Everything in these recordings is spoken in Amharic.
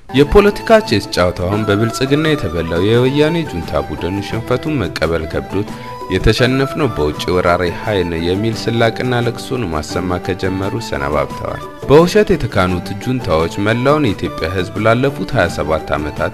የፖለቲካ ቼስ ጨዋታውን በብልጽግና የተበላው የወያኔ ጁንታ ቡድን ሽንፈቱን መቀበል ከብዶት የተሸነፍነው በውጭ ወራሪ ኃይል የሚል ስላቅና ለቅሶን ማሰማት ከጀመሩ ሰነባብተዋል። በውሸት የተካኑት ጁንታዎች መላውን የኢትዮጵያ ሕዝብ ላለፉት 27 ዓመታት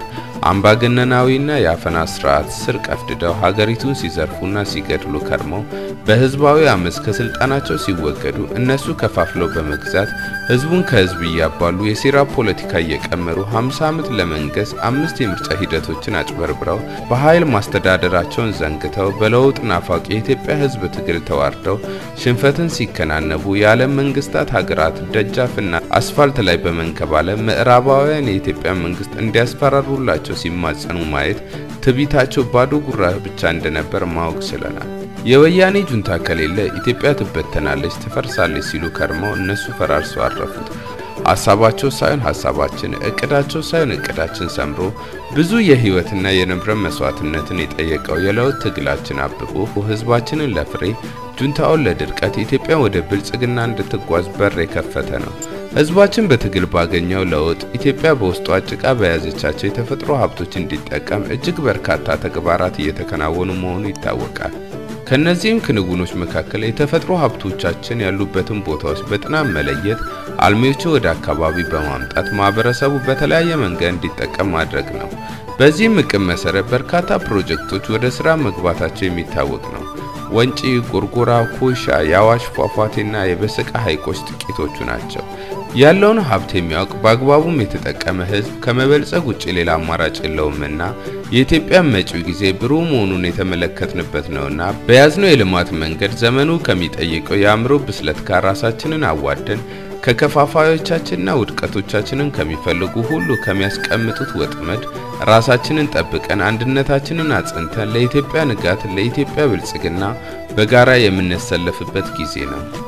አምባገነናዊና የአፈና ስርዓት ስር ቀፍድደው ሀገሪቱን ሲዘርፉና ሲገድሉ ከርመው በህዝባዊ አመፅ ከስልጣናቸው ሲወገዱ እነሱ ከፋፍለው በመግዛት ህዝቡን ከህዝብ እያባሉ የሴራ ፖለቲካ እየቀመሩ 50 ዓመት ለመንገስ አምስት የምርጫ ሂደቶችን አጭበርብረው በኃይል ማስተዳደራቸውን ዘንግተው በለውጥ ናፋቂ የኢትዮጵያ ህዝብ ትግል ተዋርደው ሽንፈትን ሲከናነቡ የዓለም መንግስታት ሀገራት ደጃፍና አስፋልት ላይ በመንከባለል ምዕራባውያን የኢትዮጵያ መንግስት እንዲያስፈራሩላቸው ሲማጸኑ ማየት ትቢታቸው ባዶ ጉራ ብቻ እንደነበር ማወቅ ችለናል። የወያኔ ጁንታ ከሌለ ኢትዮጵያ ትበተናለች፣ ትፈርሳለች ሲሉ ከርመው እነሱ ፈራርሰው አረፉት። ሀሳባቸው ሳይሆን ሀሳባችን፣ እቅዳቸው ሳይሆን እቅዳችን ሰምሮ ብዙ የህይወትና የንብረት መስዋዕትነትን የጠየቀው የለውጥ ትግላችን አብቦ ህዝባችንን ለፍሬ ጁንታውን ለድርቀት ኢትዮጵያ ወደ ብልጽግና እንድትጓዝ በር የከፈተ ነው። ህዝባችን በትግል ባገኘው ለውጥ ኢትዮጵያ በውስጧ ጭቃ በያዘቻቸው የተፈጥሮ ሀብቶች እንዲጠቀም እጅግ በርካታ ተግባራት እየተከናወኑ መሆኑ ይታወቃል። ከነዚህም ክንውኖች መካከል የተፈጥሮ ሀብቶቻችን ያሉበትን ቦታዎች በጥናት መለየት፣ አልሚዎቹ ወደ አካባቢ በማምጣት ማህበረሰቡ በተለያየ መንገድ እንዲጠቀም ማድረግ ነው። በዚህም እቅድ መሰረት በርካታ ፕሮጀክቶች ወደ ስራ መግባታቸው የሚታወቅ ነው። ወንጪ፣ ጎርጎራ፣ ኮይሻ፣ የአዋሽ ፏፏቴና የበሰቃ ሐይቆች ጥቂቶቹ ናቸው። ያለውን ሀብት የሚያውቅ በአግባቡም የተጠቀመ ህዝብ ከመበልጸግ ውጭ ሌላ አማራጭ የለውምና የኢትዮጵያ መጪው ጊዜ ብሩህ መሆኑን የተመለከትንበት ነውና በያዝነው የልማት መንገድ ዘመኑ ከሚጠይቀው የአእምሮ ብስለት ጋር ራሳችንን አዋደን ከከፋፋዮቻችንና ውድቀቶቻችንን ከሚፈልጉ ሁሉ ከሚያስቀምጡት ወጥመድ ራሳችንን ጠብቀን አንድነታችንን አጽንተን ለኢትዮጵያ ንጋት፣ ለኢትዮጵያ ብልጽግና በጋራ የምንሰለፍበት ጊዜ ነው።